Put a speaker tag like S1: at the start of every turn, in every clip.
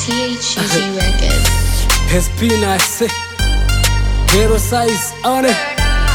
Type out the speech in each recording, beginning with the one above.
S1: THG Records.
S2: Espinace Hero size on it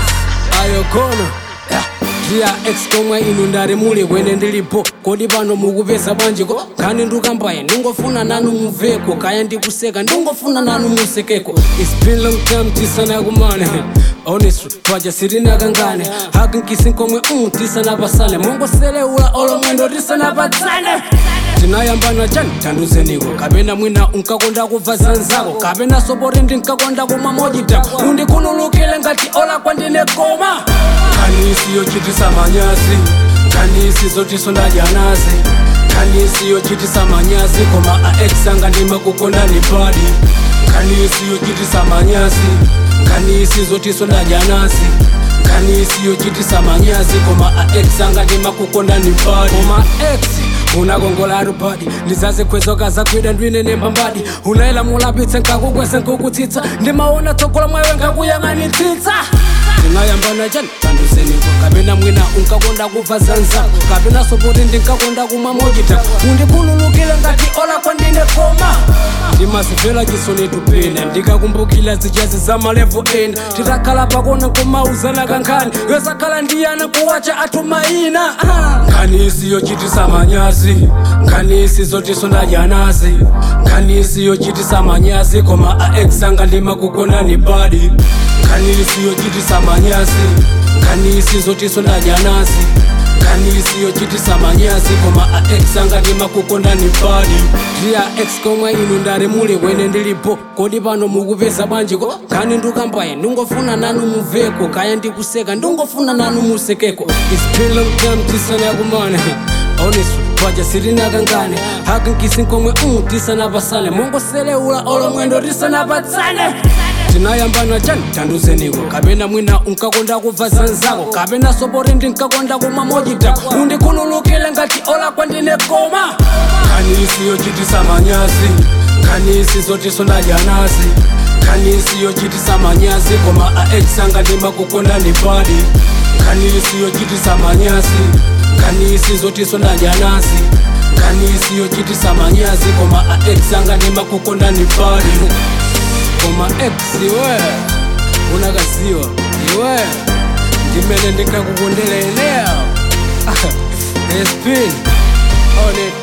S2: Ayokono yeah. Dia X komwe inu ndari muli kwene ndilipo kodi pano mukupeza bwanjiko nkhani ndukambaya ndingofuna nanu muveko kaya ndikuseka ndingofuna nanu musekeko It's been long time tisanakumane honestly paja sirinakangane hakinkisi komwe mm, tisanapasane mongoseleula olomwendo tisanapatsane tinayambana chani tanduzeniko kapena mwina unkakonda kubva zanzako kapena sopori ndinkakonda kumwa mojita undikhululukile ngati ola kwandine koma nkhani isiyochitisa manyazi nkhani isizotiso ndadyanazi nkhani isiyochitisa manyazi koma aex anga ndimakukonda ni padi nkhani isiyochitisa manyazi nkhani isizotiso ndadyanazi nkhani isiyochitisa manyazi koma aex anga ndimakukonda ni padi koma ex unakongola arubadi ndizazikhwezoka zakwida ndwinene mbambadi unaela mulapitse nkakukwese nkukutsitsa ndimaona tsogola mwawe nkakuyang'anitsitsa ndingayambana chani tanduzeniko kapena mwina unkakonda kubva zanzako kapena sopoti ndinkakonda kumwa mojita undikhululukile ngati ola kwandine koma ndimazimvera chisoni tupena ndikakumbukila zijazi za malevo ena titakhala pakona kumauzana kankhani yosakhala ndiyana kuwacha athu mayina Ah. nkhani isiyochitisa manyazi nkhani isizotiso ndadyanazi nkhani isiyochitisa manyazi koma aex anga ndimakukona ni badi nkhani isiyochitisa manyazi nkhani isizotiso ndadyanazi nkhani isiyochitisa manyazi koma aex anga ndimakukonda ni badi ndiya ex komwe inu ndari muli kwene ndilipo kodi pano mukupeza bwanjiko nkhani ndukambaya ndingofuna nanu muveko kaya ndikuseka ndingofuna nanu musekeko It's been long time tisanakumane honestly paja sirinakangane hakinkisi komwe mm, tisanapasane mongoseleula olomwendo tisanapatsane tinayambana chani tanduzeniko kapena mwina unkakonda kubva zanzako kapena sopori ndinkakonda kumwa mojita undikhululukile ngati ola kwandine koma nkhani isiyochitisa manyazi nkhani isizotiso ndadyanazi nkhani isiyochitisa manyazi koma aex anga ndimakukonda ni padi nkhani isiyochitisa manyazi nkhani isizotiso ndadyanazi nkhani isiyochitisa manyazi koma aex anga ndimakukonda ni padi koma ex iwe unakaziwa iwe ndimene ndingakukondela eneo espin on it